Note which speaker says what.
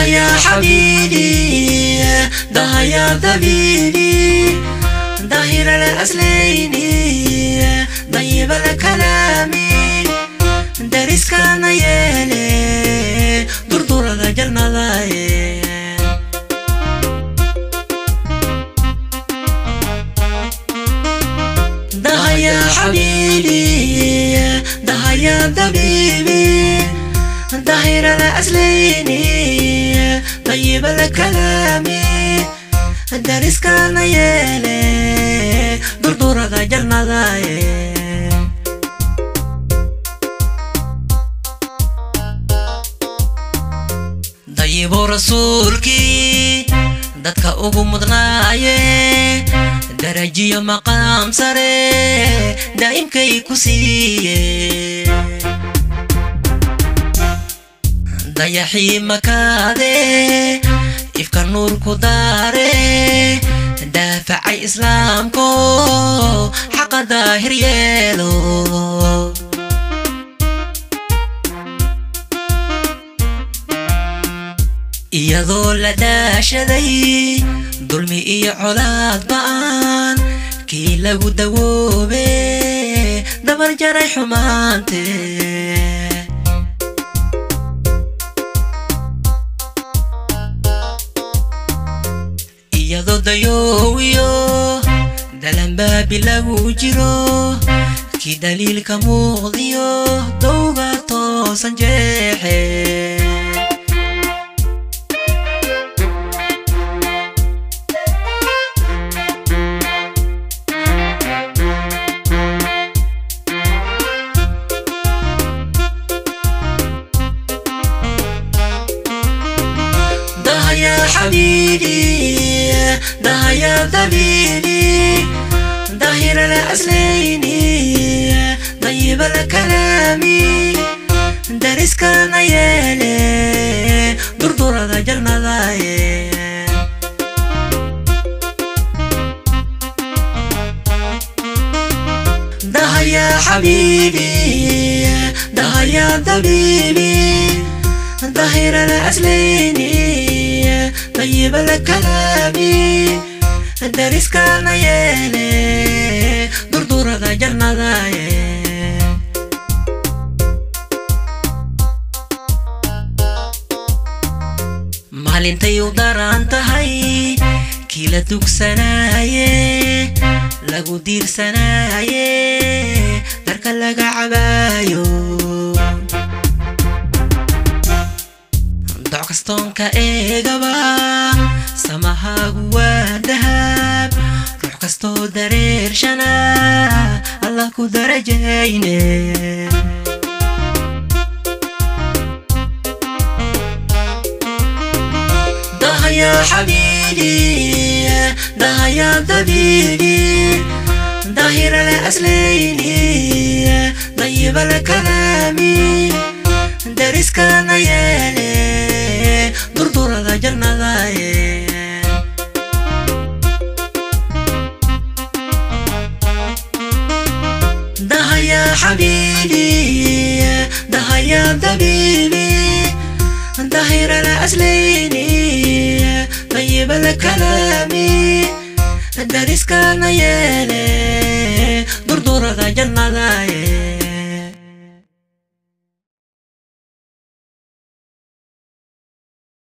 Speaker 1: يا حبيبي ده يا ذبيبي ظاهر الأصلين طيب الكلام درس كان يلي دردور جرنا ضايق ده يا حبيبي ده يا ذبيبي ظاهر الأصلين طيب الكلام درس كان يلي دردور جرنا ضايق dayibo rasuulkii dadka ugu mudnaaye darajiyo maqaam sare daa'imkay ku siiye dayaxii makaade ifka nuur ku daare daafacay islaamko xaqa daahir yeelo iyadoo la daashaday dulmi iyo colaad ba'an kii lagu dawoobe dabar jaray xumaante iyadoo dayoowiyo dalanbaabi lagu jiro kii daliilka muuqdiyo dowga toosan jeexe ده يا حبيبي ده يا ذبيبي ظاهر الأصلين طيب الكلام درس كان يلي دردور جرنا ضايق ده يا حبيبي ده يا ذبيبي ظاهر الأصلين طيب الكلام درس كان يلي دردور جرنا ضايق maalintay u daran tahay kii la dugsanaaye lagu diirsanaaye darka laga cabaayo doc kastoonka eegaba samahaagu waa dahab ruux kastoo dareershana allah ku darajayne ده يا حبيبي ده يا ذبيبي ظاهر الأصلين طيب الكلام درس كان يلي دردور جرنا ضايق ده يا حبيبي ده يا ذبيبي ظاهر الأصلين طيب الكلام درس كان يلي